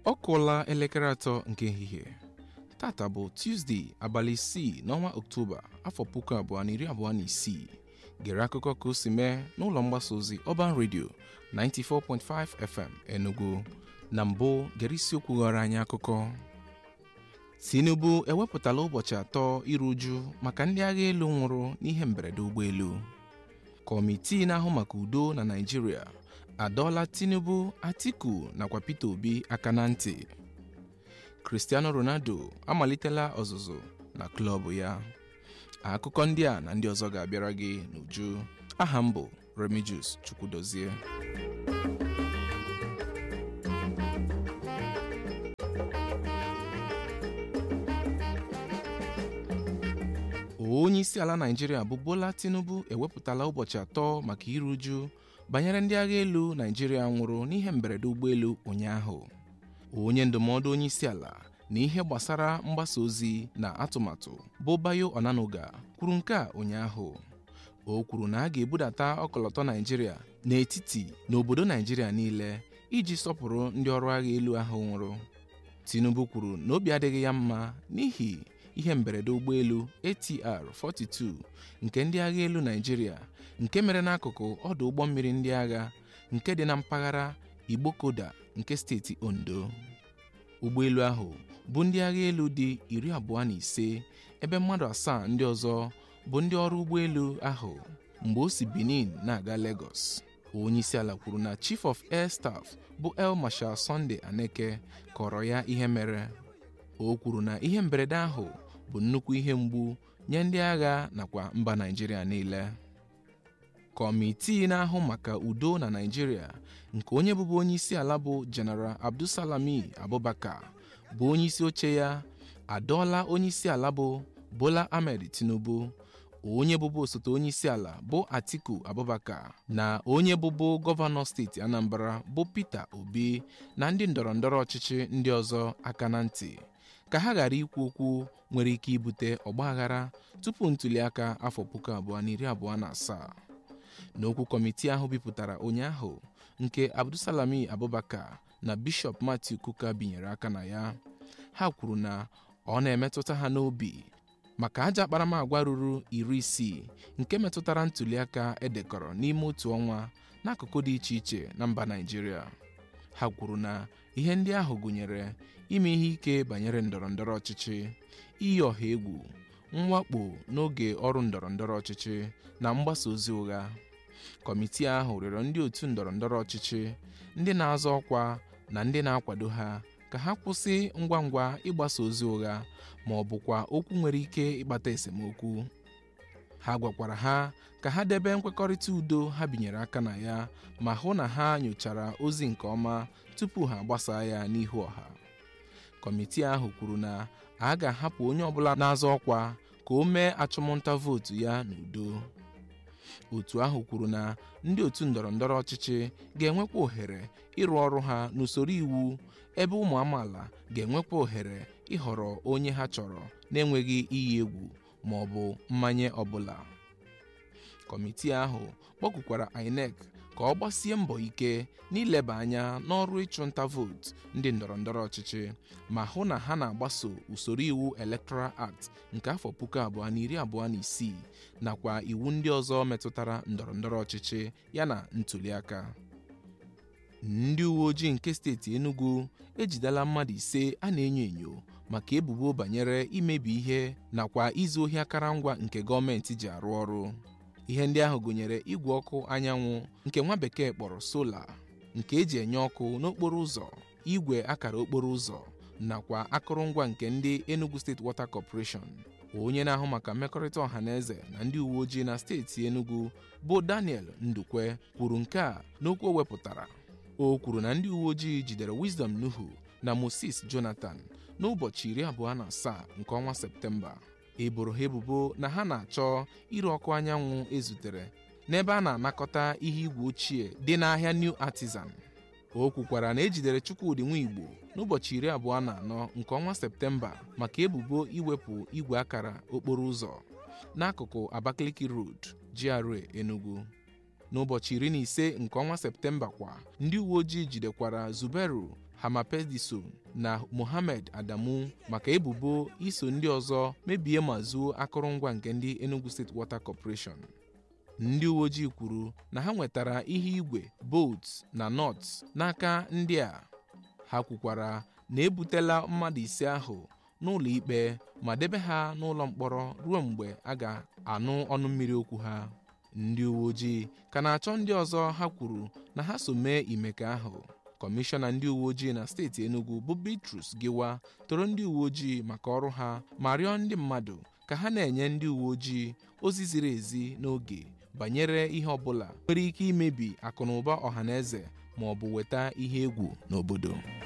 ọ kụọla elekere atọ nke ehihie tata bụ Tuzdee abalị isii n'ọnwa Ọktoba afọ puku abụọ na iri abụọ na isii gere akụkọ ka o si mee n'ụlọ mgbasa ozi Urban Radio 94.5 FM Enugu na mbụ gere isiokwu ghọrọ anyị akụkọ Tinubu ewepụtala ụbọchị atọ iru uju maka ndị agha elu nwụrụ n'ihe mberede ụgbọelu kọmitii na-ahụ maka udo na Naịjirịa adọọla Tinubu Atiku nakwa Peter Obi aka na ntị Cristiano Ronaldo amalitela ọzụzụ na klọb ya akụkọ ndị a na ndị ọzọ ga-abịara gị n'uju aha m bụ Remigius Chukwudozie onye isi ala Naịjirịa bụ Bola Tinubu ewepụtala ụbọchị atọ maka iru uju banyere ndị agha elu Naịjirịa nwụrụ n'ihe mberede ụgbọelu ụnyaahụ onye ndụmọdụ onye isi ala na ihe gbasara mgbasa ozi na atụmatụ bụ Bayo Onanuga kwuru nke a ụnyaahụ o kwuru na a ga-ebudata ọkọlọtọ Naịjirịa n'etiti na obodo Naịjirịa niile iji sọpụrụ ndị ọrụ agha elu ahụ nwụrụ Tinubu kwuru na obi adịghị ya mma n'ihi ihe mberede ụgbọelu ATR 42 nke ndị agha elu Naịjirịa nke mere n'akụkụ ọdụ ụgbọ mmiri ndị agha nke dị na mpaghara Igbokoda nke steeti Ondo ụgbọelu ahụ bụ ndị agha elu dị iri abụọ na ise ebe mmadụ asaa ndị ọzọ bụ ndị ọrụ ụgbọelu ahụ mgbe o si Benin na-aga Lagos onye isi ala kwuru na Chief of Air Staff bụ El Marshal Sunday Aneke kọrọ ya ihe mere o kwuru na ihe mberede ahụ bụ nnukwu ihe mgbu nye ndị agha nakwa mba Naịjirịa niile kọmitii na-ahụ maka udo na Naịjirịa nke onye bụbu onye isi ala bụ General Abdulsalami Abubakar bụ onye isi oche ya adọọla onye isi ala bụ Bola Ahmed Tinubu onye bụbu osote onye isi ala bụ Atiku Abubakar na onye bụbu gọvanọ steeti Anambra bụ Peter Obi na ndị ndọrọndọrọ ọchịchị ndị ọzọ aka na ntị ka ha ghara ikwu okwu nwere ike ibute ọgbaghara tupu ntuliaka afọ puku abụọ na iri abụọ na asaa n'okwu kọmitii ahụ bipụtara ụnyaahụ nke Abdulsalami Abubakar na Bishọp Matthew Kuka binyere aka na ya ha kwuru na ọ na-emetụta ha n'obi maka ajọ akparamagwa ruru iri isii nke metụtara ntuliaka edekọrọ n'ime otu ọnwa n'akụkụ dị iche iche na mba Naịjirịa ha kwuru na ihe ndị ahụ gụnyere ime ihe ike banyere ndọrọndọrọ ọchịchị iyi ọha egwu mwakpo n'oge ọrụ ndọrọndọrọ ọchịchị na mgbasa ozi ụgha kọmitii ahụ rịọrọ ndị otu ndọrọndọrọ ọchịchị ndị na-azọ ọkwa na ndị na-akwado ha ka ha kwụsị ngwa ngwa ịgbasa ozi ụgha ma ọ bụkwa okwu nwere ike ịkpata esemokwu ha gwakwara ha ka ha debe nkwekọrịta udo ha binyere aka na ya ma hụ na ha nyochara ozi nke ọma tupu ha gbasaa ya n'ihu ọha kọmitii ahụ kwuru na a ga-ahapụ onye ọbụla na-azọ ọkwa ka o mee achụmnta vootu ya n'udo otu ahụ kwuru na ndị otu ndọrọndọrọ ọchịchị ga-enwekwa ohere ịrụ ọrụ ha n'usoro iwu ebe ụmụ amaala ga-enwekwa ohere ịhọrọ onye ha chọrọ na-enweghị iyi egwu ma ọ bụ mmanye ọbụla kọmitii ahụ kpọkwukwara INEC ka ọ gbasie mbọ ike n'ileba anya n'ọrụ ịchụnta vootu ndị ndọrọndọrọ ọchịchị ma hụ na ha na-agbaso usoro iwu Electoral Act nke afọ puku abụọ na iri abụọ na isii nakwa iwu ndị ọzọ metụtara ndọrọndọrọ ọchịchị yana ntuliaka ndị uwe ojii nke steeti Enugu ejidela mmadụ ise a na-enyo enyo maka ebubo banyere imebi ihe nakwa izu ohi akụrụngwa nke gọọmenti ji arụ ọrụ ihe ndị ahụ gụnyere igwe ọkụ anyanwụ nke nwa bekee kpọrọ sola nke eji enye ọkụ n'okporo ụzọ igwe akara okporo ụzọ nakwa akụrụngwa nke ndị Enugu State Water Corporation onye na-ahụ maka mmekọrịta ọha na eze na ndị uwe ojii na steeti Enugu bụ Daniel Ndukwe kwuru nke a n'okwu o wepụtara o kwuru na ndị uwe ojii jidere Wisdom Nuhu na Moses Jonathan n'ụbọchị iri abụọ na asaa nke ọnwa Septemba eboro ha ebubo na ha na-achọ ire ọkụ anyanwụ ezutere n'ebe a na-anakọta ihe igwe ochie dị n'ahịa New Artisan o kwukwara na ejidere Chukwudị Nwigbo n'ụbọchị iri abụọ na anọ nke ọnwa Septemba maka ebubo iwepụ igwe akara okporo ụzọ n'akụkụ Abakaliki Road GRA Enugu n'ụbọchị iri na ise nke ọnwa septemba kwa ndị uwe ojii jidekwara zuberu hamapediso na mohammed adamu maka ebubo iso ndị ọzọ mebie ma zuo akụrụngwa nke ndị enugu steeti water corporation ndị uwe ojii kwuru na ha nwetara ihe igwe bolts na nuts n'aka ndị a ha kwukwara na ebutela mmadụ ise ahụ n'ụlọ ikpe ma debe ha n'ụlọ mkpọrọ ruo mgbe a ga-anụ ọnụ mmiri okwu ha ndị uwe ojii ka na-achọ ndị ọzọ ha kwuru na ha so mee imeke ahụ kọmishọna ndị uwe ojii na steeti enugu bụ bitrus giwa toro ndị uwe ojii maka ọrụ ha ma rịọ ndị mmadụ ka ha na-enye ndị uwe ojii ozi ziri ezi n'oge banyere ihe ọbụla nwere ike imebi akụnụba ọhaneze ma ọ bụ weta ihe egwu n'obodo